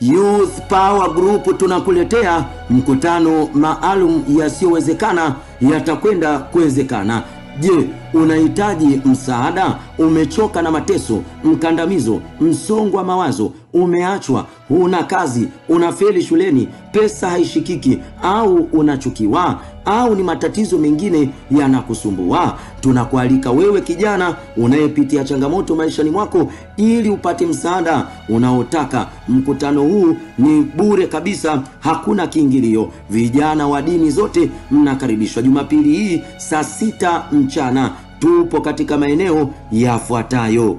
Youth Power Group tunakuletea mkutano maalum yasiyowezekana yatakwenda kuwezekana. Je, unahitaji msaada? Umechoka na mateso, mkandamizo, msongo wa mawazo, umeachwa, huna kazi, unafeli shuleni, pesa haishikiki, au unachukiwa, au ni matatizo mengine yanakusumbua? Tunakualika wewe kijana unayepitia changamoto maishani mwako, ili upate msaada unaotaka. Mkutano huu ni bure kabisa, hakuna kiingilio. Vijana wa dini zote mnakaribishwa Jumapili hii saa sita mchana. Tupo katika maeneo yafuatayo: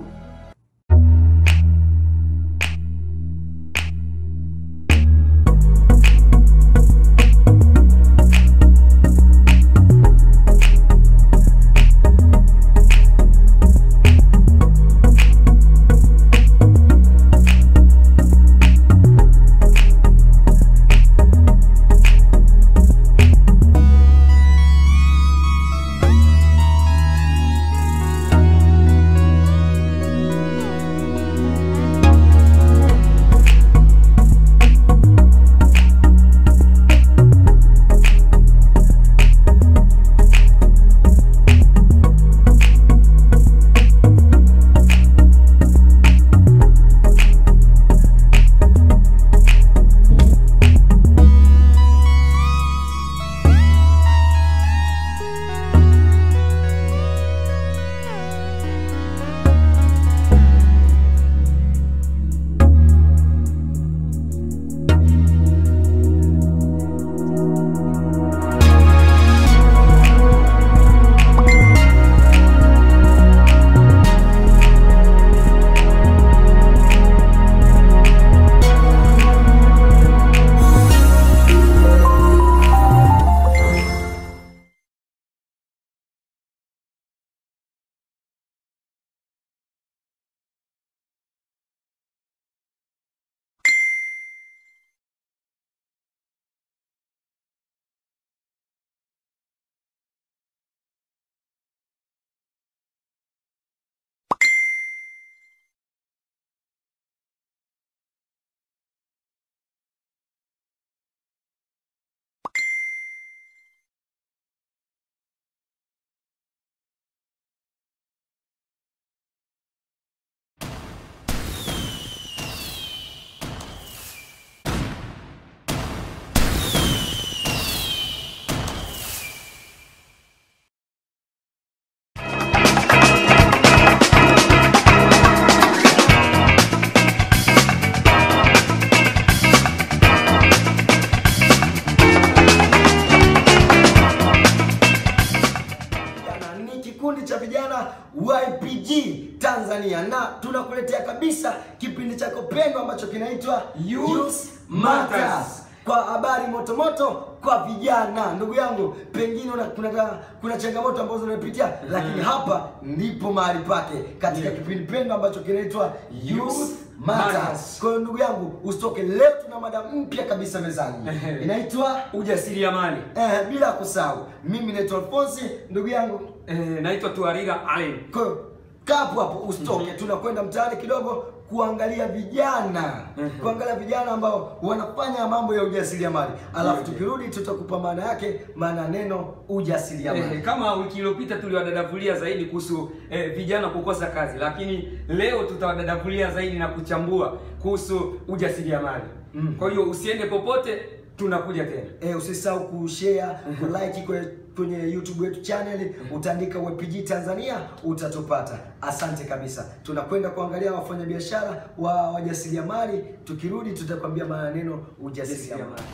Vijana, ni kikundi cha vijana YPG Tanzania na tunakuletea kabisa kipindi chako pendwa ambacho kinaitwa Youth Matters. kwa habari motomoto kwa vijana. Ndugu yangu, pengine una, kuna, kuna changamoto ambazo unapitia, lakini hapa ndipo mahali pake katika Yeah. kipindi pendwa ambacho kinaitwa Youth Youth Matters. Matters. Kwa hiyo ndugu yangu, usitoke leo, tuna mada mpya kabisa mezani Ehe. inaitwa ujasiriamali. eh, bila kusahau, mimi naitwa Alfonsi, ndugu yangu Eh, naitwa Tuariga Allen. Kwa hiyo kaa hapo hapo usitoke, tunakwenda mtaani kidogo kuangalia vijana kuangalia vijana ambao wanafanya mambo ya ujasiriamali, alafu Okay. tukirudi tutakupa maana yake, maana ya neno ujasiriamali. Eh, kama wiki iliyopita tuliwadadavulia zaidi kuhusu eh, vijana kukosa kazi, lakini leo tutawadadavulia zaidi na kuchambua kuhusu ujasiriamali. Mm. Kwa hiyo usiende popote, tunakuja tena. Eh, usisahau kushare kulike kwe- kwenye YouTube yetu channel, utaandika YPG Tanzania utatupata. Asante kabisa. Tunakwenda kuangalia wafanyabiashara wa wajasiriamali, tukirudi tutakwambia maana ya neno ujasiriamali. Ujasiriamali.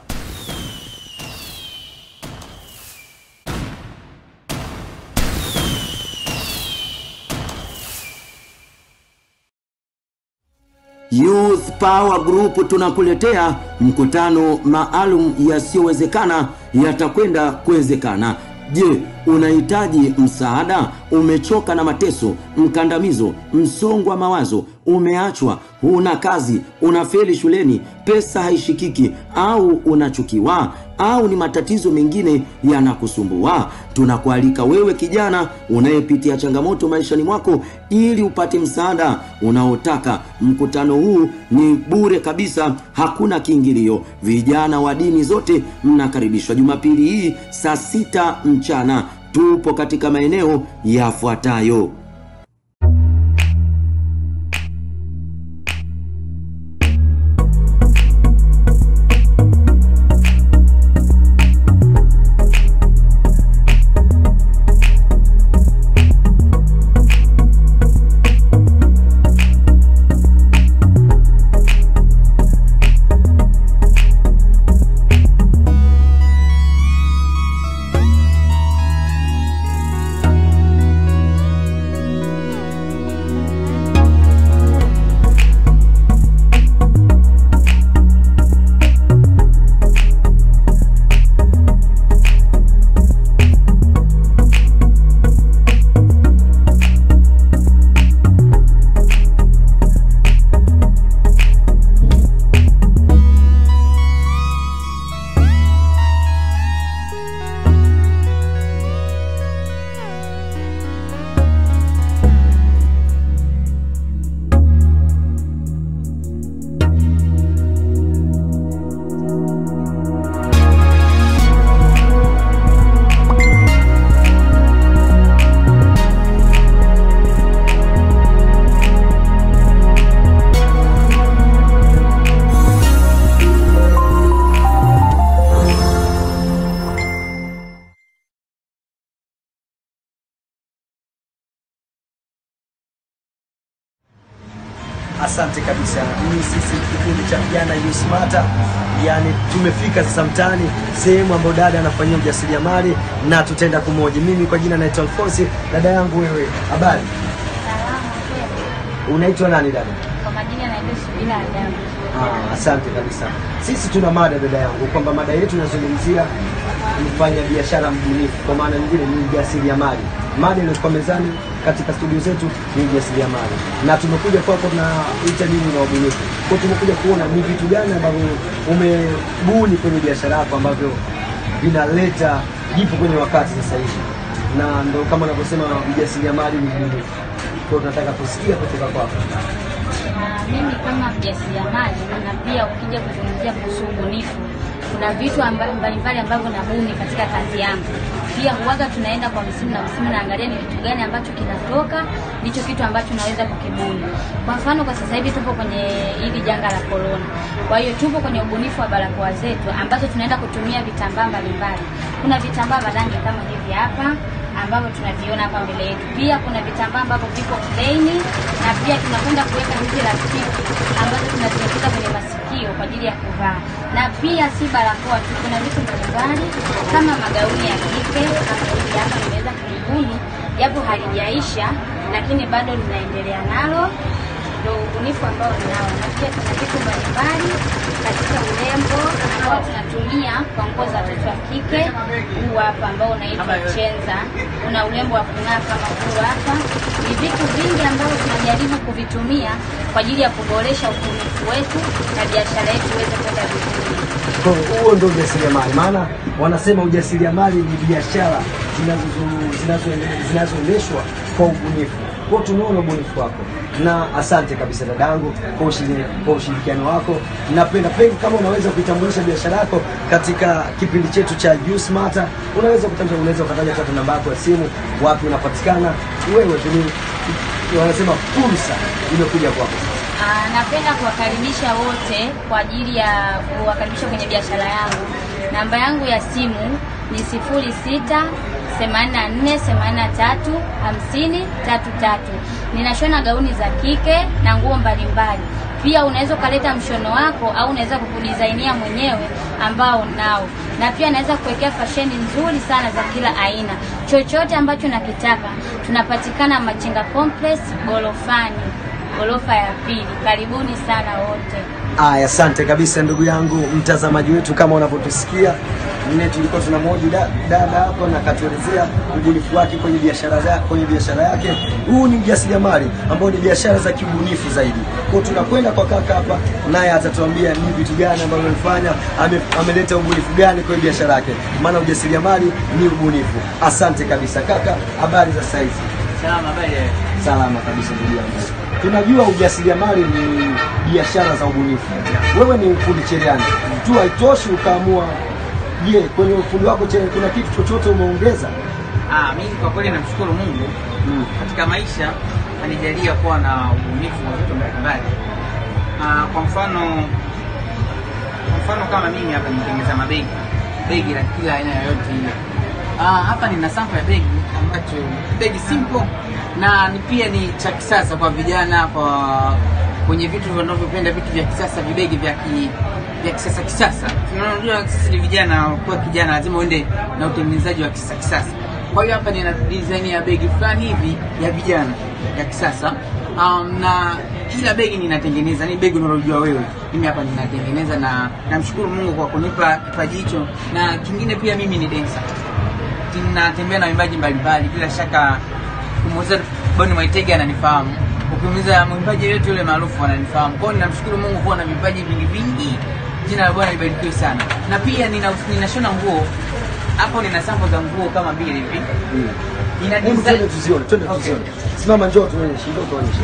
Asante. Youth Power Group tunakuletea mkutano maalum yasiyowezekana yatakwenda kuwezekana. Je, unahitaji msaada? Umechoka na mateso, mkandamizo, msongo wa mawazo, umeachwa, huna kazi, unafeli shuleni, pesa haishikiki, au unachukiwa, au ni matatizo mengine yanakusumbua? Tunakualika wewe kijana unayepitia changamoto maishani mwako, ili upate msaada unaotaka. Mkutano huu ni bure kabisa, hakuna kiingilio. Vijana wa dini zote mnakaribishwa Jumapili hii saa sita mchana. Tupo katika maeneo yafuatayo. Asante kabisa. Hii sisi kikundi cha vijana Yusmata, yani tumefika sasa mtaani, sehemu ambayo dada anafanyia ujasiriamali na tutaenda kumoja. Mimi kwa jina naitwa Alfonsi. Dada yangu wewe, habari? Salama kwema. Unaitwa nani dada? Kwa majina naitwa Subira Adamu. Ah, asante kabisa. Sisi tuna mada dada yangu, kwamba mada yetu inazungumzia mfanya biashara mbunifu, kwa maana nyingine ni mjasiriamali. Mada iliyokuwa mezani katika studio zetu ni mjasiriamali, na tumekuja kwako na ita nini na ubunifu. Kwa hiyo tumekuja kuona ni vitu gani ambavyo umebuni kwenye biashara yako ambavyo vinaleta jipo kwenye wakati sasa hivi, na ndo kama anavyosema mjasiriamali ni mbunifu. Kwa hiyo tunataka kusikia kutoka kwako. Na mimi kama mjasiriamali na pia ukija kuzungumzia kuhusu ubunifu, kuna vitu amba- mbalimbali ambavyo nabuni katika kazi yangu. Pia huwaga tunaenda kwa msimu na msimu, naangalia ni kitu gani ambacho kinatoka, ndicho kitu ambacho naweza kukibuni. Kwa mfano, kwa sasa hivi tupo kwenye hili janga la corona, kwa hiyo tupo kwenye ubunifu wa barakoa zetu ambazo tunaenda kutumia vitambaa mbalimbali. Kuna vitambaa vya rangi kama hivi hapa ambavyo tunaviona hapa mbele yetu. Pia kuna vitambaa ambavyo viko plain na pia tunakwenda kuweka hizi rafiki ambazo tunaziingiza kwenye masikio kwa ajili ya kuvaa, na pia si barakoa tu, kuna vitu mbalimbali kama magauni ya kike kama hivi hapa nimeweza kulibuni, japo halijaisha, lakini bado ninaendelea nalo ndo ubunifu ambao ninao, na pia kuna vitu mbalimbali katika urembo ambao tunatumia kwa nguo za watoto wa kike. Huu hapa ambao unaitwa chenza, una urembo wa kung'aa kama huu hapa. Ni vitu vingi ambavyo tunajaribu kuvitumia kwa ajili ya kuboresha ubunifu wetu na biashara yetu iweze kwenda vizuri. Kwa hiyo huo ndio ujasiriamali, maana wanasema ujasiriamali ni biashara zinazo- zinazo- zinazoendeshwa kwa ubunifu. Kwa hiyo tumeona ubunifu wako na asante kabisa dadangu kwa ushiri- kwa ushirikiano wako. Napenda pengine kama unaweza kuitambulisha biashara yako katika kipindi chetu cha You Smarter, unaweza kutambulisha, unaweza ukataja hata namba yako ya simu, wapi unapatikana wewe tu, ni- wanasema fursa imekuja kwako. Ah, napenda kuwakaribisha wote kwa ajili ya kuwakaribisha kwenye biashara yangu. Namba yangu ya simu ni sifuri sita themanini na nne themanini na tatu hamsini tatu tatu. Ninashona gauni za kike na nguo mbalimbali. Pia unaweza ukaleta mshono wako au unaweza kukudizainia mwenyewe ambao nao, na pia naweza kuwekea fasheni nzuri sana za kila aina. Chochote ambacho nakitaka, tunapatikana Machinga Complex gorofani ghorofa ya pili. Karibuni sana wote. Aya, asante kabisa ndugu yangu mtazamaji wetu, kama unavyotusikia mne tulikuwa tunamhoji da- dada hapa na katuelezea ubunifu wake kwenye biashara za kwenye biashara yake. Huu ni mjasiriamali ambao ni biashara za kiubunifu zaidi. Kwa hiyo tunakwenda kwa kaka hapa, naye atatuambia ni vitu gani ambavyo amefanya, ame, ameleta ubunifu gani kwenye biashara yake, maana ujasiriamali ni ubunifu. Asante kabisa kaka, habari za saizi? Salama, habari ya Salama kabisa ndugu yangu. Tunajua ujasiriamali ni biashara za ubunifu. Wewe ni fundi cherehani tu, haitoshi ukaamua. Je, kwenye ufundi wako cherehani kuna kitu chochote umeongeza? Ah, mimi kwa kweli namshukuru Mungu Mm. katika maisha anijalia kuwa na ubunifu wa vitu mbalimbali. Ah, kwa mfano kwa mfano kama mimi hapa nitengeneza mabegi begi la kila aina yoyote ile. Ah, hapa nina sample ya begi ambacho begi simple na ni pia ni cha kisasa kwa vijana kwa kwenye vitu wanavyopenda vitu vya kisasa vibegi vya ki, vya kisasa kisasa. Unajua sisi ni vijana, kwa kijana lazima uende na utengenezaji wa kisasa kisasa. Kwa hiyo hapa nina design ya begi fulani hivi ya vijana ya kisasa um, na kila begi ninatengeneza, ni begi unalojua wewe. Mimi hapa ninatengeneza na namshukuru Mungu kwa kunipa kipaji hicho, na kingine pia mimi ni dancer natembea na waimbaji mbalimbali, bila shaka kumuuliza Boni Mwaitege ananifahamu, ukimuuliza mwimbaji yeyote yule maarufu ananifahamu. Kwa hiyo ninamshukuru Mungu kuwa na vipaji vingi vingi. Jina la Bwana libarikiwe sana. Na pia nina ninashona nguo hapo, nina sample za nguo kama mbili hivi. Nina Hebu design twende tuzione, twende Okay. tuzione. Simama, njoo tuonyeshe, njoo tuonyeshe.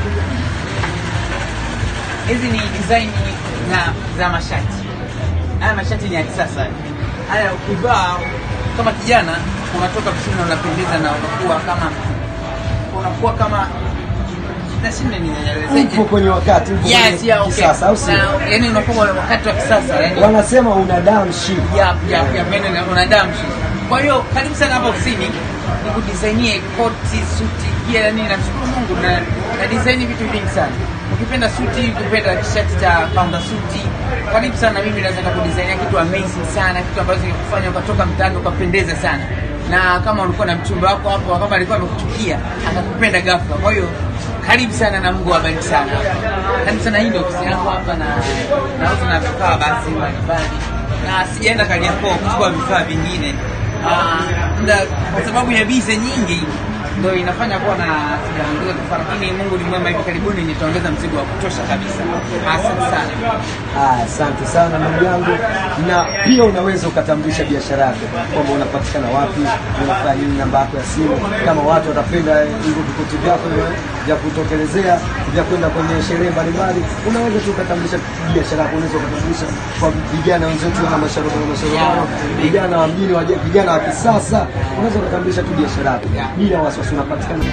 hizi ni design na za mashati. Haya mashati ni ya kisasa. Haya ukivaa kama kijana unatoka vizuri na unapendeza na unakuwa kama unakuwa kama nashinda nieleze. Upo kwenye wakati, upo Yes, kwenye yeah, okay. kisasa, au sio? Na, yani unakuwa wakati wa kisasa yani. Wanasema una damu shi. ya ya ya meno na unadamu Kwa hiyo karibu sana hapa ofisini nikudesignie koti, suti, pia yani namshukuru Mungu na na design vitu vingi sana. Ukipenda suti, ukipenda t-shirt cha pamba suti, karibu sana mimi naweza kukudesignia kitu amazing sana, kitu ambacho kikufanya ukatoka mtaani ukapendeza sana. Na kama ulikuwa na mchumba wako hapo, kama alikuwa amekuchukia, akakupenda ghafla. Kwa hiyo karibu sana na Mungu awabariki sana. Karibu sana, hii ndio ofisi yangu hapa na nauza na vifaa basi mbalimbali na sijaenda Kariakoo kuchukua vifaa vingine Ah, muda kwa sababu ya bize nyingi ndo inafanya kuwa na sijaongeza vifaa, lakini Mungu ni mwema, hivi karibuni nitaongeza mzigo wa kutosha kabisa. Asante sana. Ah, Asante sana ndugu yangu, na pia unaweza ukatambulisha biashara yako kwamba unapatikana wapi, unafanya nini, namba yako ya simu, kama watu watapenda hivyo vikuti vyako vya kutokelezea vya kwenda kwenye sherehe mbalimbali, unaweza tu ukatambulisha biashara yako. Unaweza ukatambulisha kwa vijana wenzetu na masharobaro masharobaro, vijana wa mjini, waje- vijana wa kisasa, unaweza ukatambulisha tu biashara yako bila wasiwasi, unapatikana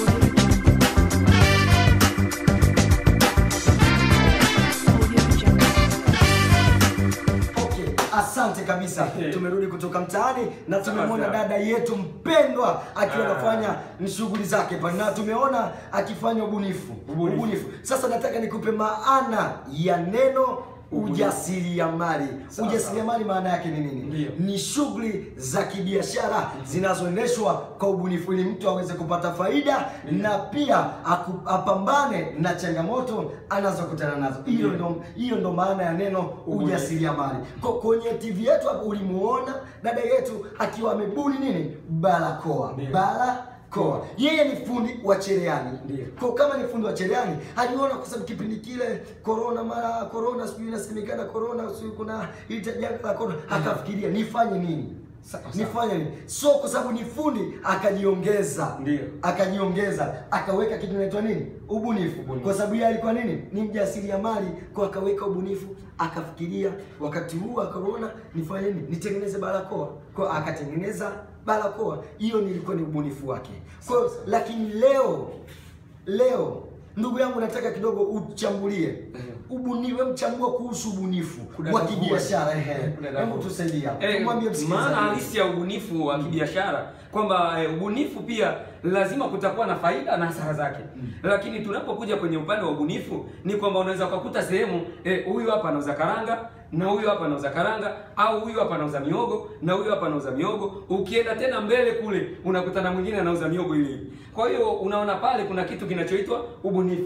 Okay, asante kabisa. Tumerudi kutoka mtaani na tumemwona Sawa, sawa. dada yetu mpendwa akiwa Ah. anafanya ni shughuli zake pale, na tumeona akifanya ubunifu. Ubunifu. Sasa nataka nikupe maana ya neno ujasiriamali. Sawa, Ujasiriamali maana yake ni nini? Ndio. Ni shughuli za kibiashara zinazoendeshwa kwa ubunifu ili mtu aweze kupata faida na pia aku, apambane na changamoto anazokutana nazo. Hiyo ndo hiyo ndo maana ya neno ujasiriamali. Ko- Kwenye TV yetu hapo ulimuona dada yetu akiwa amebuni nini? Barakoa. Ndio. Barakoa. Yeye ni fundi wa cherehani. Ndio. Kwa kama ni fundi wa cherehani, aliona kwa sababu kipindi kile corona mara corona sijui inasemekana corona sijui kuna ile janga la corona, akafikiria nifanye nini? Sawa, sawa. Nifanye nini? So kwa sababu ni fundi akajiongeza. Ndio. Akajiongeza, akaweka kitu inaitwa nini? Ubunifu. Ubunifu. Kwa sababu yeye alikuwa nini? Ni mjasiriamali, kwa akaweka ubunifu, akafikiria wakati huu wa corona nifanye nini? Nitengeneze barakoa. Kwa akatengeneza barakoa. Hiyo nilikuwa ni ubunifu wake. Kwa hiyo, lakini leo leo ndugu yangu nataka kidogo uchambulie ubunifu, wewe mchambua kuhusu ubunifu wa Kudadavua. kibiashara. Ehe, Kudadavua. hebu tusaidie hapo. Eh, Tumwambie maana msikilizaji. halisi ya ubunifu wa kibiashara kwamba eh, ubunifu pia lazima kutakuwa na faida na hasara zake. Lakini tunapokuja kwenye upande wa ubunifu ni kwamba unaweza ukakuta sehemu eh, huyu hapa anauza karanga na huyu hapa anauza karanga au huyu hapa anauza miogo na huyu hapa anauza miogo. Ukienda tena mbele kule unakutana mwingine anauza miogo ile ile. Kwa hiyo unaona pale kuna kitu kinachoitwa ubunifu.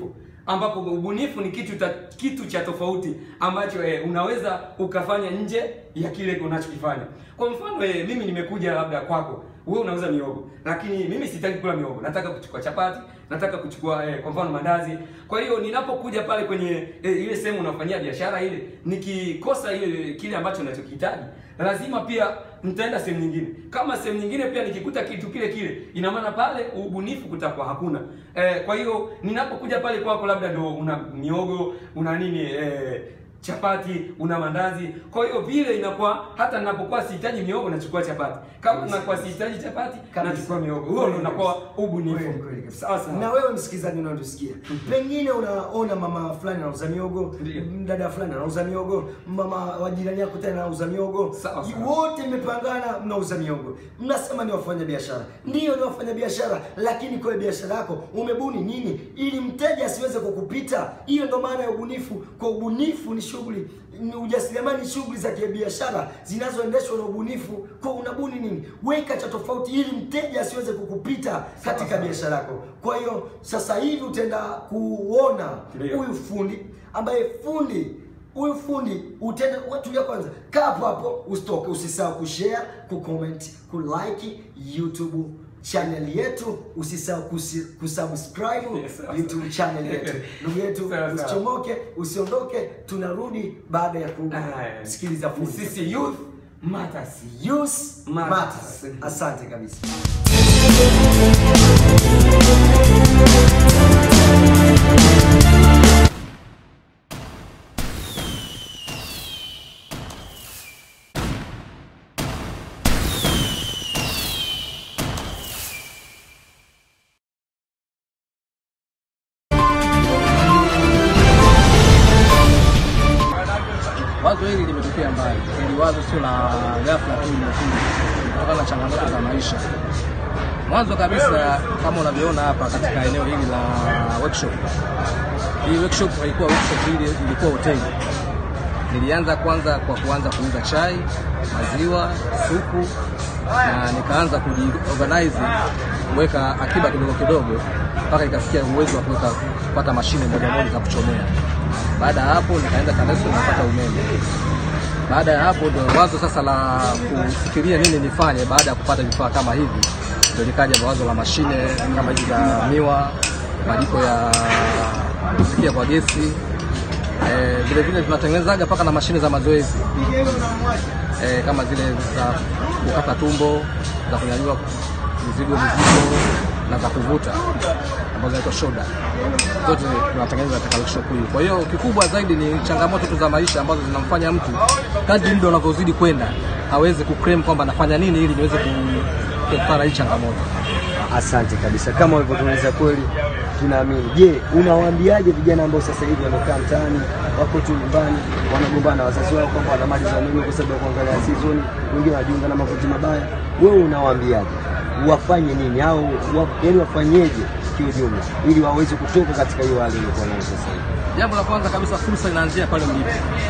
ambapo ubunifu ni kitu ta, kitu cha tofauti ambacho eh, unaweza ukafanya nje ya kile unachokifanya. Kwa mfano eh, mimi nimekuja labda kwako, wewe unauza miogo, lakini mimi sitaki kula miogo, nataka kuchukua chapati, nataka kuchukua eh, kwa mfano mandazi. Kwa hiyo ninapokuja pale kwenye eh, ile sehemu unafanyia biashara ile, nikikosa ile kile ambacho ninachokihitaji, lazima pia nitaenda sehemu nyingine. Kama sehemu nyingine pia nikikuta kitu kile kile, ina maana pale ubunifu kutakuwa hakuna. Eh, kwa hiyo ninapokuja pale kwako, labda ndo una miogo, una nini eh, chapati una mandazi. Kwa hiyo vile inakuwa hata ninapokuwa sihitaji miogo nachukua chapati, kama nakuwa sihitaji chapati Kabisa. nachukua miogo. Huo ndo unakuwa ubunifu. Kweli, kweli kabisa. Sawa sawa. Na wewe msikilizaji unatusikia, pengine unaona mama fulani anauza miogo, Ndiyo. dada fulani anauza miogo, mama wa jirani yako tena anauza miogo, Sawa, sawa. wote mmepangana mnauza miogo, mnasema ni wafanya biashara. Ndiyo, ni wafanya biashara, lakini kwa biashara yako umebuni nini ili mteja asiweze kukupita? Hiyo ndo maana ya ubunifu. Kwa ubunifu ni shughuli ni ujasiriamali ni shughuli za kibiashara zinazoendeshwa na ubunifu. Kwa unabuni nini? Weka cha tofauti ili mteja asiweze kukupita katika biashara yako. Kwa hiyo sasa hivi utaenda kuona Ndiyo. huyu fundi ambaye fundi huyu fundi utenda watu ya kwanza, kaa hapo hapo, usitoke, usisahau kushare, kucomment, kulike YouTube channel yetu, usisahau kusi- kusubscribe Yes, sawa, YouTube channel yetu. Ndugu yetu, Sawa, sawa. usichomoke, usiondoke, tunarudi baada ya Aya. kusikiliza fundi. Sisi youth matters. Youth Matters. matters. Asante kabisa. Wazo hili limetokea mbali, hili wazo sio la ghafla tu, limekuja kutokana na changamoto za maisha. Mwanzo kabisa, kama unavyoona hapa katika eneo hili la workshop, hii workshop haikuwa workshop, hili ilikuwa hoteli. Nilianza kwanza kwa kuanza kuuza chai, maziwa, supu na nikaanza kujiorganize kuweka akiba kidogo kidogo mpaka ikafikia uwezo wa kuweka kupata mashine moja moja za kuchomea. Baada ya hapo nikaenda TANESCO nikapata umeme. Baada ya hapo ndio wazo sasa la kufikiria nini nifanye baada ya kupata vifaa kama hivi, ndio likaja wazo la mashine kama hizi za miwa, majiko ya kupikia kwa gesi. Eh, vile vile tunatengenezaga mpaka na mashine za mazoezi eh, kama zile za kukata tumbo, za kunyanyua mizigo mizito na za kuvuta ambazo zinaitwa shoda, zote tunatengeneza katika workshop hii. Kwa hiyo kikubwa zaidi ni changamoto tu za maisha ambazo zinamfanya mtu kadri muda unavyozidi kwenda aweze kuclaim kwamba anafanya nini ili niweze ku- kuepukana na hii changamoto. Asante kabisa, kama ulivyotueleza kweli, tunaamini. Je, unawaambiaje vijana ambao sasa hivi wamekaa mtaani, wako tu nyumbani, wanagombana na wazazi wao kwamba wanamaliza umeme kwa sababu ya kuangalia season, wengine wanajiunga na makundi mabaya? Wewe unawaambiaje wafanye nini au wa, yani wafanyeje kiujumla ili waweze kutoka katika hiyo hali iliyokuwa nayo sasa hivi? Jambo la kwanza kabisa, fursa inaanzia pale ulipo.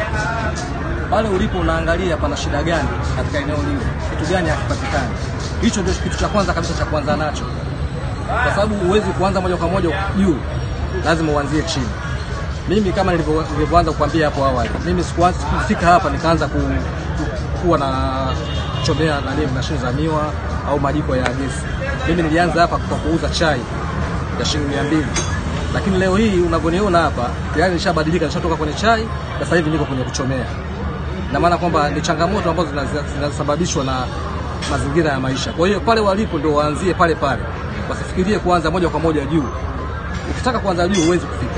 Pale ulipo unaangalia pana shida gani katika eneo lile, kitu gani hakipatikani. Hicho ndio kitu cha kwanza kabisa cha kuanza nacho, kwa sababu huwezi kuanza moja kwa moja juu, lazima uanzie chini. Mimi kama nilivyo- nilivyoanza kukwambia hapo awali, mimi sikuanza kufika hapa nikaanza ku, ku, kuwa na chomea nani mashine za miwa au majiko ya gesi. Mimi nilianza hapa kwa kuuza chai ya shilingi mia mbili lakini leo hii unavyoniona hapa tayari nishabadilika, nishatoka kwenye chai, sasa hivi niko kwenye kuchomea. Na maana kwamba ni changamoto ambazo zinaza- zinasababishwa na mazingira ya maisha. Kwa hiyo pale walipo ndio waanzie pale pale, wasifikirie kuanza moja kwa moja juu. Ukitaka kuanza juu huwezi kufika.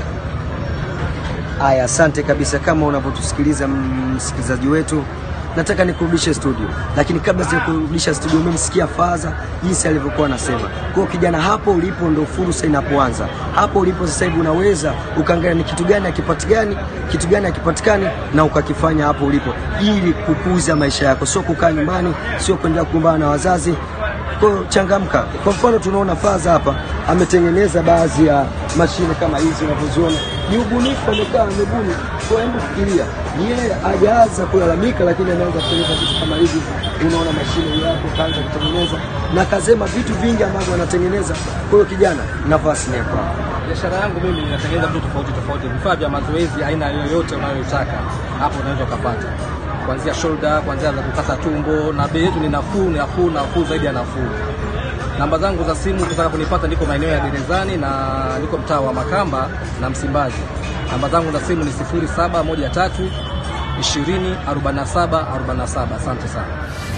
Aya, asante kabisa. Kama unavyotusikiliza msikilizaji wetu, nataka nikurudishe studio, lakini kabla sija kurudisha studio, umemsikia Faza jinsi alivyokuwa anasema. Kwa hiyo kijana, hapo ulipo ndo fursa inapoanza. Hapo ulipo sasa hivi unaweza ukaangalia ni kitu gani hakipatikani, kitu gani hakipatikani, na ukakifanya hapo ulipo, ili kukuza maisha yako, sio kukaa nyumbani, sio kuendelea kugombana na wazazi. Kwa hiyo changamka. Kwa mfano tunaona Faza hapa ametengeneza baadhi ya mashine kama hizi unavyoziona, ni ubunifu, amekaa amebuni. Kwa hebu fikiria, yeye hajaanza kulalamika, lakini ameanza kutengeneza vitu kama hivi. Unaona mashine hiyo hapo, kaanza kutengeneza na kasema vitu vingi ambavyo anatengeneza. Kwa hiyo kijana, nafasi ni yako. Biashara yangu mimi inatengeneza vitu tofauti tofauti, vifaa vya mazoezi aina yoyote unayotaka hapo unaweza ukapata, kuanzia shoulder, kuanzia za kukata tumbo, na bei yetu ni nafuu, nafuu, nafuu zaidi ya nafuu. Namba zangu za simu ukitaka kunipata, niko maeneo ya Gerezani na niko mtaa wa Makamba na Msimbazi. Namba zangu za simu ni 0713 20 47 47. Asante sana.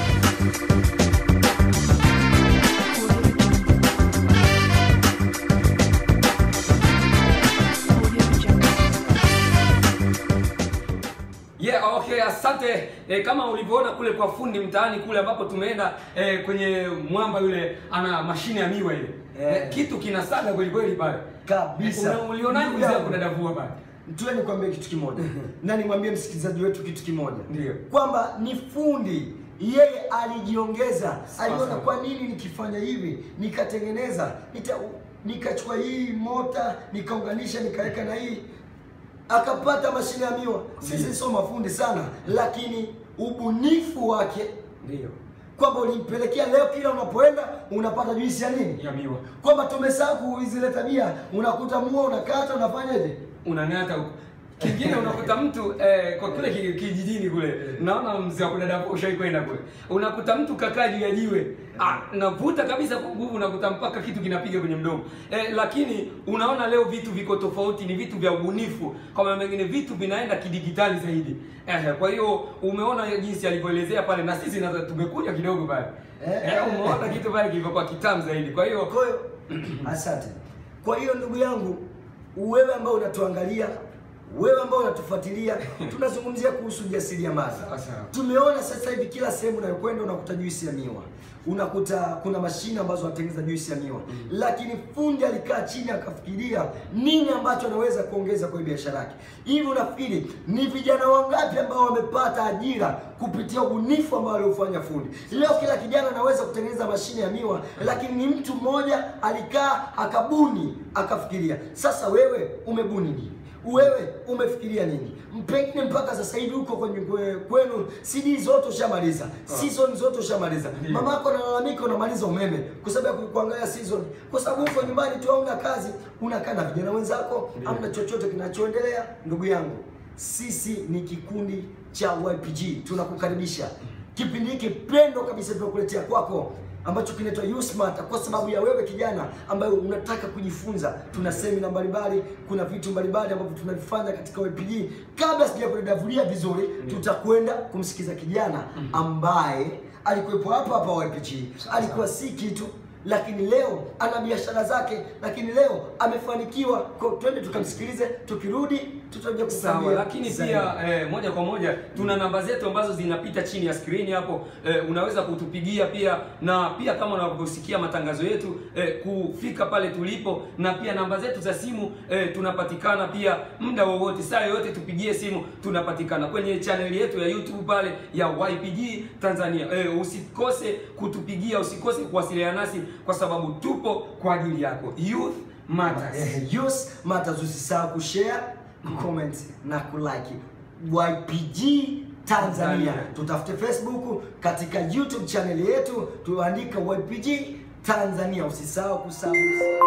Yeah, okay, asante. E, kama ulivyoona kule kwa fundi mtaani kule ambapo tumeenda e, kwenye mwamba yule ana mashine ya miwa ile. Eh. E, kitu kinasaga kweli kweli pale. Kabisa. Una- Ulionaje Ndugu mzee yangu. kuna davua pale? Tuwe nikwambie kitu kimoja na nimwambie msikilizaji wetu kitu kimoja Ndio. kwamba ni fundi yeye alijiongeza, aliona sawa. kwa nini nikifanya hivi nikatengeneza nita, nikachukua hii mota nikaunganisha nikaweka na hii akapata mashine ya miwa. Sisi sio mafundi sana, lakini ubunifu wake Ndio. kwamba ulimpelekea leo, kila unapoenda unapata juisi ya nini, Ya miwa. kwamba tumesahau zile tabia. Unakuta mua unakata, unafanyaje? unang'ata huko. Kingine unakuta mtu eh, kwa kule ki- kijijini kule, naona mzee wa kudada ushai kwenda kule, unakuta mtu kakaa juu ya jiwe ah, navuta kabisa kwa nguvu, unakuta mpaka kitu kinapiga kwenye mdomo eh, lakini unaona leo vitu viko tofauti, ni vitu vya ubunifu, kama mengine vitu vinaenda kidigitali zaidi eh, kwa hiyo umeona hiyo jinsi alivyoelezea pale, na sisi na tumekuja kidogo pale Eh, eh, umeona kitu pale kilivyokuwa kitamu zaidi, kwa hiyo Kwa hiyo asante. Kwa hiyo ndugu yangu, wewe ambao unatuangalia, wewe ambao unatufuatilia, tunazungumzia kuhusu ujasiriamali. Sawa, sawa. Tumeona sasa hivi kila sehemu unayokwenda unakuta juisi ya miwa, unakuta kuna mashine ambazo wanatengeneza juisi ya miwa, lakini fundi alikaa chini akafikiria nini ambacho anaweza kuongeza kwenye biashara yake. Hivi unafikiri ni vijana wangapi ambao wamepata ajira kupitia ubunifu ambao aliofanya fundi? Leo kila kijana anaweza kutengeneza mashine ya miwa, lakini ni mtu mmoja alikaa akabuni akafikiria. Sasa wewe umebuni nini? Wewe umefikiria nini? Pengine mpaka sasa hivi huko kwenye kwe- kwenu CD zote ushamaliza, season zote ushamaliza. Mama yako analalamika unamaliza umeme kwa sababu ya kuangalia season, kwa sababu huko nyumbani tu hauna kazi, unakaa na vijana wenzako, hamna chochote kinachoendelea. Ndugu yangu, sisi ni kikundi cha YPG, tunakukaribisha kipindi hiki pendo kabisa tunakuletea kwako ambacho kinaitwa Usmart kwa sababu ya wewe kijana ambaye unataka kujifunza. Tuna semina mbalimbali, kuna vitu mbalimbali ambavyo tunavifanya katika YPG. Kabla sijakudadavulia vizuri, tutakwenda kumsikiza kijana ambaye alikuwepo hapa hapa YPG, alikuwa si kitu lakini leo ana biashara zake, lakini leo amefanikiwa. Kwa twende tukamsikilize, tukirudi tutakuja Sawa, kukuambia lakini zaidi. pia eh, moja kwa moja tuna namba zetu ambazo zinapita chini ya skrini hapo eh, unaweza kutupigia pia, na pia kama unavyosikia matangazo yetu eh, kufika pale tulipo, na pia namba zetu za simu eh, tunapatikana pia muda wowote, saa yoyote tupigie simu, tunapatikana kwenye chaneli yetu ya YouTube pale ya YPG Tanzania. Eh, usikose kutupigia, usikose kuwasiliana nasi kwa sababu tupo kwa ajili yako. Youth Matters. Eh, Yus Matters, usisahau kushare, kucomment na kulike YPG Tanzania. Tanzania. Tutafute Facebook, katika YouTube channel yetu tuandika YPG Tanzania. Usisahau kusubscribe.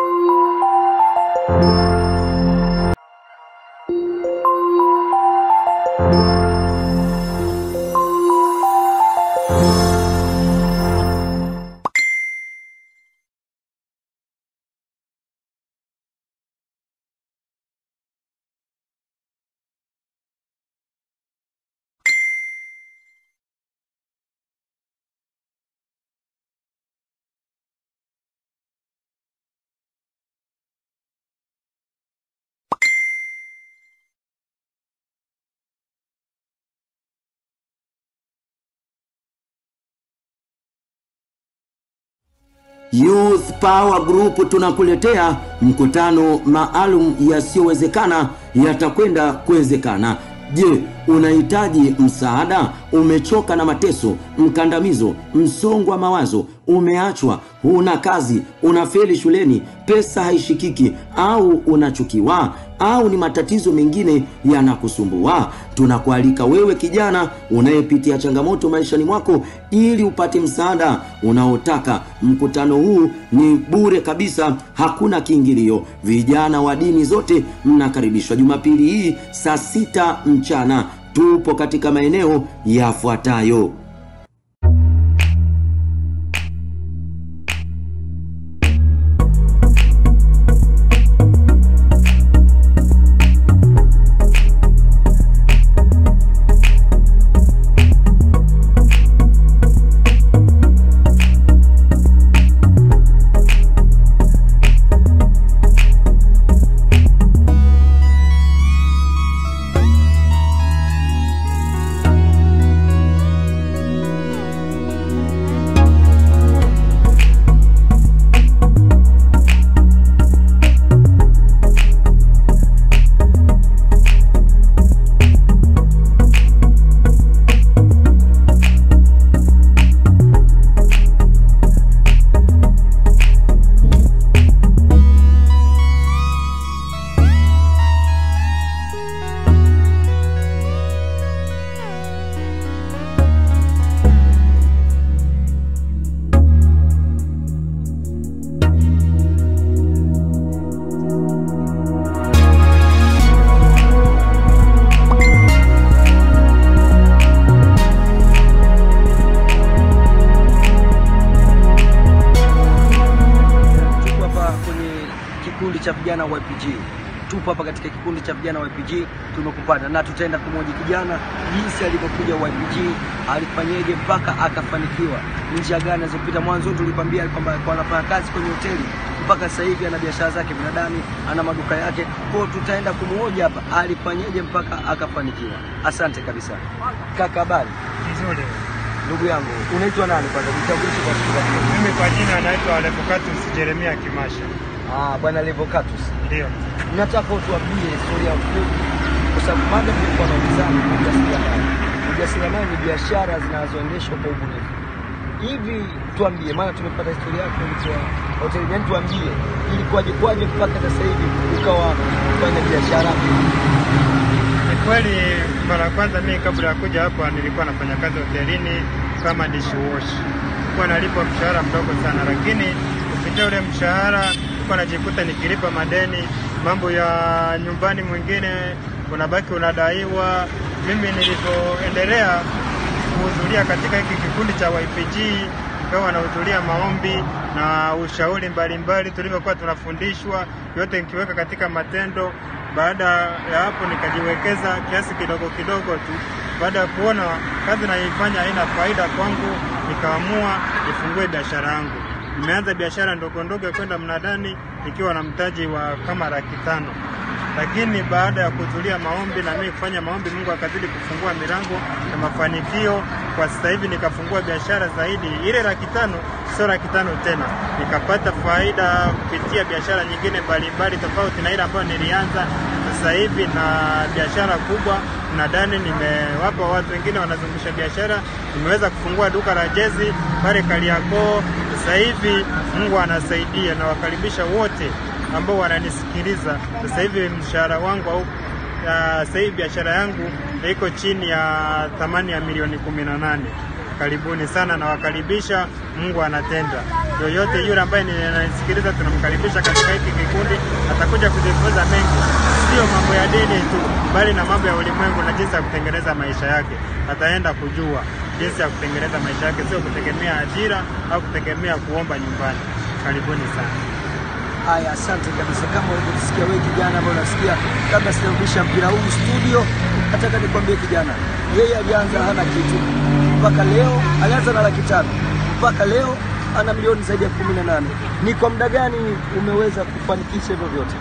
Youth Power Group tunakuletea mkutano maalum yasiyowezekana yatakwenda kuwezekana. Je, unahitaji msaada, umechoka na mateso, mkandamizo, msongo wa mawazo, umeachwa, huna kazi, unafeli shuleni, pesa haishikiki, au unachukiwa au ni matatizo mengine yanakusumbua, tunakualika wewe kijana unayepitia changamoto maishani mwako, ili upate msaada unaotaka. Mkutano huu ni bure kabisa, hakuna kiingilio. Vijana wa dini zote mnakaribishwa Jumapili hii saa sita mchana. Tupo katika maeneo yafuatayo. tupo hapa kwenye kikundi cha vijana wa YPG. Tupo hapa katika kikundi cha vijana wa YPG, tumekupata na tutaenda kumhoji kijana jinsi alivyokuja YPG, alifanyeje mpaka akafanikiwa, ni njia gani alizopita. Mwanzo tulikwambia kwamba alikuwa anafanya kazi kwenye hoteli mpaka sasa hivi ana biashara zake binadani, ana maduka yake. Kwa hiyo tutaenda kumhoji hapa alifanyeje mpaka akafanikiwa. Asante kabisa kaka, habari Nzuri. ndugu yangu, unaitwa nani kwanza? Jitambulishe kwa wasikilizaji. Mimi kwa jina naitwa Levocatus Jeremia Kimasha. Ah, bwana Levocatus. Ndio. nataka utuambie historia fupi, kwa sababu mada tulikuwa naulizana ni ujasiriamali. Ujasiriamali ni biashara zinazoendeshwa kwa ubunifu. Hivi tuambie, maana tumepata historia yako ulikuwa hoteli, yani tuambie ilikuwaje kwaje mpaka sasa hivi ukawa kufanya biashara. Ni kweli mara ya kwanza mimi kabla ya kuja hapa nilikuwa nafanya kazi hotelini kama dishwash. Nilikuwa nalipwa mshahara mdogo sana, lakini kupitia ule mshahara nilikuwa najikuta nikilipa madeni, mambo ya nyumbani mwingine unabaki unadaiwa. Mimi nilivyoendelea kuhudhuria katika hiki kikundi cha YPG nikawa nahudhuria maombi na ushauri mbalimbali tulivyokuwa tunafundishwa, yote nikiweka katika matendo. Baada ya hapo nikajiwekeza kiasi kidogo kidogo tu. Baada ya kuona kazi naifanya haina faida kwangu, nikaamua nifungue biashara yangu. Nimeanza biashara ndogo ndogo ya kwenda mnadani nikiwa na mtaji wa kama laki tano lakini baada ya kuhudhuria maombi na mimi kufanya maombi, Mungu akazidi kufungua milango na mafanikio. Kwa sasa hivi nikafungua biashara zaidi, ile laki tano sio laki tano tena, nikapata faida kupitia biashara nyingine mbalimbali tofauti na ile ambayo nilianza. Sasa hivi na biashara kubwa nadani, nimewapa watu wengine wanazungusha biashara, nimeweza kufungua duka la jezi pale Kariakoo. Sasa hivi Mungu anasaidia, na wakaribisha wote ambao wananisikiliza sasa hivi. Mshahara wangu au ya sasa hivi biashara yangu iko chini ya thamani ya milioni kumi na nane. Karibuni sana, nawakaribisha. Mungu anatenda. Yoyote yule ambaye ananisikiliza, tunamkaribisha katika hiki kikundi, atakuja kujifunza mengi, sio mambo ya dini tu, bali na mambo ya ulimwengu na jinsi ya kutengeneza maisha yake. Ataenda kujua jinsi ya kutengeneza maisha yake, sio kutegemea ajira au kutegemea kuomba nyumbani. Karibuni sana. Haya, asante kabisa. Kama ulivyosikia wewe kijana ambaye unasikia, kabla sijarudisha mpira huu studio, nataka nikwambie kijana, yeye alianza hana kitu mpaka leo, alianza na laki tano mpaka leo ana milioni zaidi ya kumi na nane. Ni kwa muda gani umeweza kufanikisha hivyo vyote?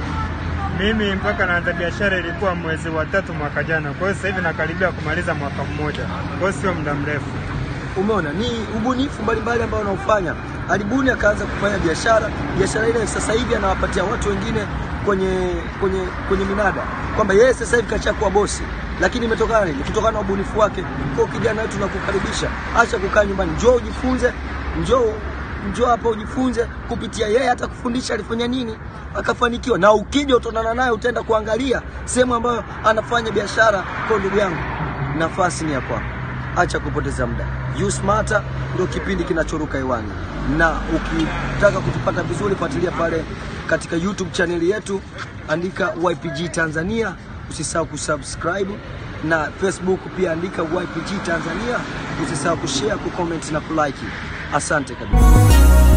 Mimi mpaka naanza biashara ilikuwa mwezi wa tatu mwaka jana, kwa hiyo sasa hivi nakaribia kumaliza mwaka mmoja, kwa hiyo sio muda mrefu. Umeona, ni ubunifu mbalimbali ambao anaofanya. Alibuni akaanza kufanya biashara, biashara ile sasa hivi anawapatia watu wengine kwenye kwenye kwenye minada, kwamba yeye sasa hivi kashakuwa bosi. lakini imetokana nini? Kutokana na ubunifu wake. Kwa hiyo kijana wetu tunakukaribisha, acha kukaa nyumbani, njoo ujifunze, njoo njoo hapa ujifunze kupitia yeye, hata kufundisha alifanya nini akafanikiwa, na ukija utaonana naye, utaenda kuangalia sehemu ambayo anafanya biashara. Kwa ndugu yangu, nafasi ni hapo hapo, acha kupoteza muda. You Smarter ndio kipindi kinachoruka hewani, na ukitaka kutupata vizuri, fuatilia pale katika YouTube chaneli yetu, andika YPG Tanzania, usisahau kusubscribe na Facebook pia andika YPG Tanzania, usisahau kushare, kucomment na kulike. Asante kabisa.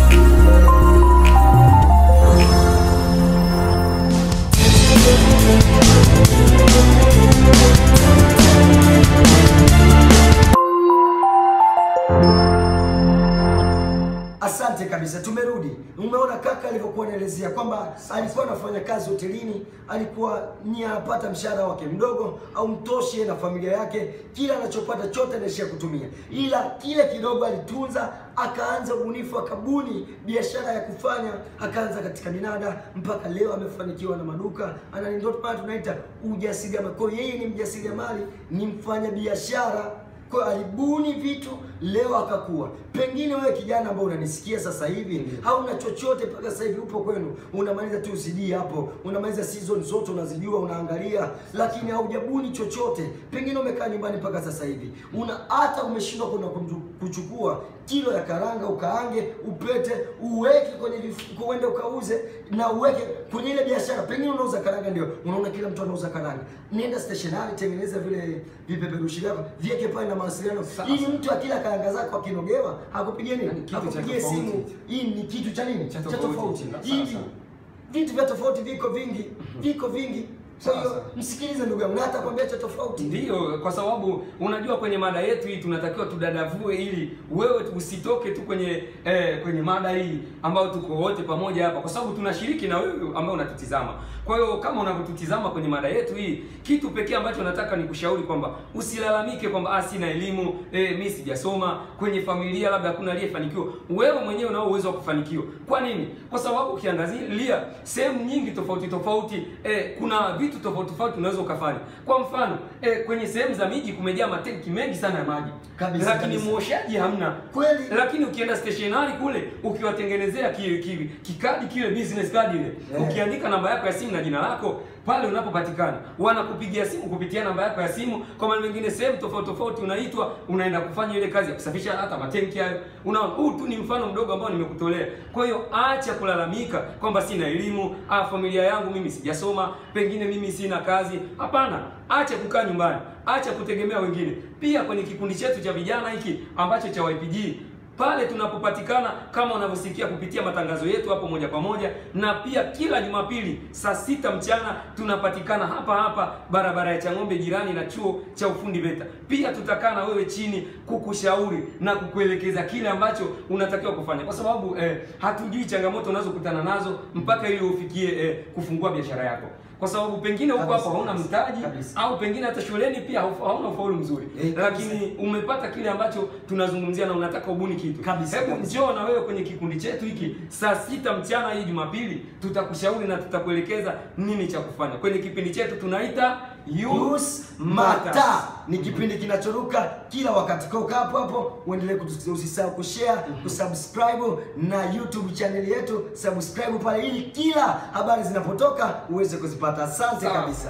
Asante kabisa, tumerudi. Umeona kaka alivyokuwa anaelezea kwamba alikuwa anafanya kazi hotelini, alikuwa ni anapata mshahara wake mdogo au mtoshe na familia yake, kila anachopata chote anaishia kutumia, ila kile kidogo alitunza, akaanza ubunifu, akabuni biashara ya kufanya, akaanza katika minada, mpaka leo amefanikiwa na maduka, ana ndio maana tunaita ujasiriamali. Kwa hiyo yeye ni mjasiriamali, ni mfanya biashara kwa hiyo alibuni vitu leo akakuwa. Pengine wewe kijana ambao unanisikia sasa hivi hauna chochote mpaka sasa hivi, upo kwenu unamaliza tu CD hapo, unamaliza season zote unazijua, unaangalia, lakini haujabuni chochote. Pengine umekaa nyumbani mpaka sasa hivi, una hata umeshindwa kwenda kunju- kuchukua kilo ya karanga ukaange, upete, uweke kwenye vifuko, uende ukauze na uweke kwenye ile biashara. Pengine unauza karanga, ndio unaona kila mtu anauza karanga, nenda stationary, tengeneza vile vipeperushi vyako, viweke pale na mawasiliano, ili mtu akila karanga zako akinogewa akupigie nini, kitu cha akupigie tofauti. simu. Hii ni kitu cha nini, Cha cha tofauti. tofauti. Sawa, Hivi sawa. vitu vya tofauti viko vingi, viko vingi. Kwa Sawa, hiyo sawa. msikilize ndugu yangu, na hata kwambia cha tofauti. Ndiyo, kwa sababu unajua kwenye mada yetu hii tunatakiwa tudadavue ili wewe usitoke tu kwenye eh, kwenye mada hii ambayo tuko wote pamoja hapa, kwa sababu tunashiriki na wewe ambao unatutizama. Kwa hiyo kama unavyotutizama kwenye mada yetu hii, kitu pekee ambacho nataka nikushauri kwamba usilalamike kwamba ah, sina elimu eh, mimi sijasoma, kwenye familia labda hakuna aliyefanikiwa. Wewe mwenyewe unao uwezo wa kufanikiwa. Kwa nini? Kwa sababu ukiangazia sehemu nyingi tofauti tofauti eh, kuna vitu tofauti tofauti unaweza ukafanya. Kwa mfano eh, kwenye sehemu za miji kumejaa matenki mengi sana ya maji Kabisa, lakini kabisa. mwoshaji hamna Kweli. lakini ukienda stationary kule ukiwatengenezea ki, ki, kikadi kile business card ile Yeah. ukiandika namba yako ya simu na jina lako pale unapopatikana wanakupigia simu kupitia namba yako ya simu. Kwa maana mengine sehemu tofauti tofauti unaitwa, unaenda kufanya ile kazi ya kusafisha hata matenki hayo. Unaona, huu tu ni mfano mdogo ambao nimekutolea. Kwa hiyo acha kulalamika kwamba sina elimu, ah, familia yangu mimi sijasoma, pengine mimi sina kazi. Hapana, acha kukaa nyumbani, acha kutegemea wengine. Pia kwenye kikundi chetu cha vijana hiki ambacho cha YPG pale tunapopatikana kama unavyosikia kupitia matangazo yetu hapo moja kwa moja, na pia kila Jumapili saa sita mchana tunapatikana hapa hapa barabara ya Chang'ombe, jirani na chuo cha ufundi VETA. Pia tutakaa na wewe chini kukushauri na kukuelekeza kile ambacho unatakiwa kufanya, kwa sababu eh, hatujui changamoto unazokutana nazo mpaka ili ufikie eh, kufungua biashara yako kwa sababu pengine huko Kabisa, hapo hauna kabisa, mtaji kabisa. au pengine hata shuleni pia haufa- hauna ufaulu mzuri Eh, kabisa. lakini umepata kile ambacho tunazungumzia na unataka ubuni kitu Kabisa, hebu kabisa. njoo na wewe kwenye kikundi chetu hiki saa sita mchana hii Jumapili, tutakushauri na tutakuelekeza nini cha kufanya kwenye kipindi chetu tunaita Youth Matter ni kipindi kinachoruka kila wakati. Kwa ukaa hapo hapo, uendelee kutusikia, usisahau kushare, kusubscribe na YouTube channel yetu, subscribe pale ili kila habari zinapotoka uweze kuzipata. Asante Sawa. kabisa.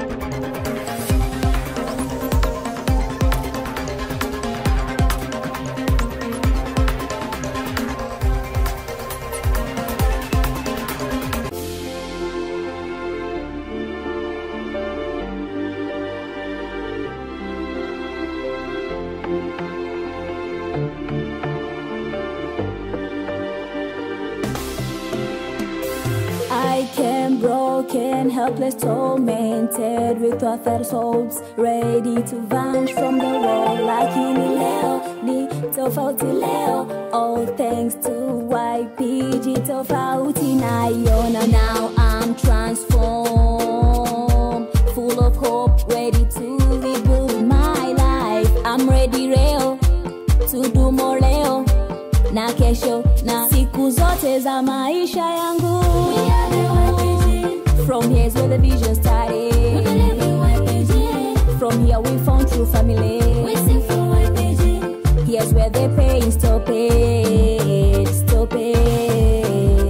I came broken, helpless, tormented with other souls, ready to vanish from the world like in leo, ni tofauti leo. All thanks to YPG tofauti naiona. Now I'm transformed, full of hope, ready to rebuild my life. I'm ready leo to do more leo na kesho na siku zote za maisha yangu from here's where the vision started from together we found true family. We sing for YPG. Here's where they pay, stop it, stop it.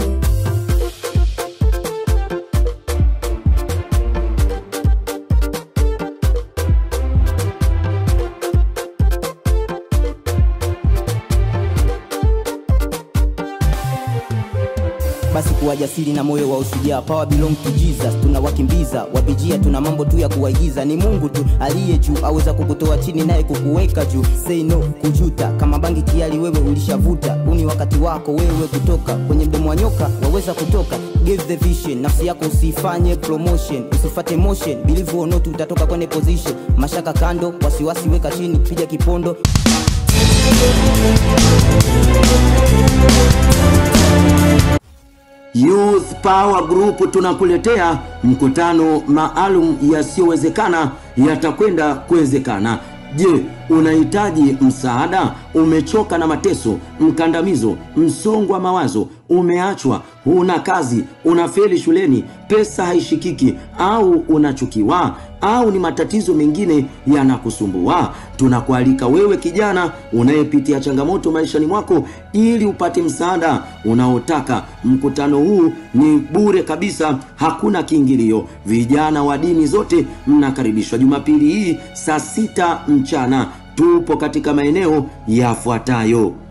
basi kuwa jasiri na moyo wa usujaa power belong to jesus tunawakimbiza wapijia tuna mambo tu ya kuwaigiza ni mungu tu aliye juu aweza kukutoa chini naye kukuweka juu say no kujuta kama bangi kiali wewe ulishavuta huu ni wakati wako wewe kutoka kwenye mdomo wa nyoka waweza kutoka give the vision nafsi yako usifanye promotion usifate motion believe or not utatoka kwenye position mashaka kando wasiwasi weka chini piga kipondo Youth Power Group tunakuletea mkutano maalum yasiyowezekana yatakwenda kuwezekana. Je, unahitaji msaada? Umechoka na mateso, mkandamizo, msongo wa mawazo, umeachwa, huna kazi, unafeli shuleni, pesa haishikiki, au unachukiwa, au ni matatizo mengine yanakusumbua? Tunakualika wewe kijana unayepitia changamoto maishani mwako, ili upate msaada unaotaka. Mkutano huu ni bure kabisa, hakuna kiingilio. Vijana wa dini zote mnakaribishwa Jumapili hii saa sita mchana. Tupo katika maeneo yafuatayo: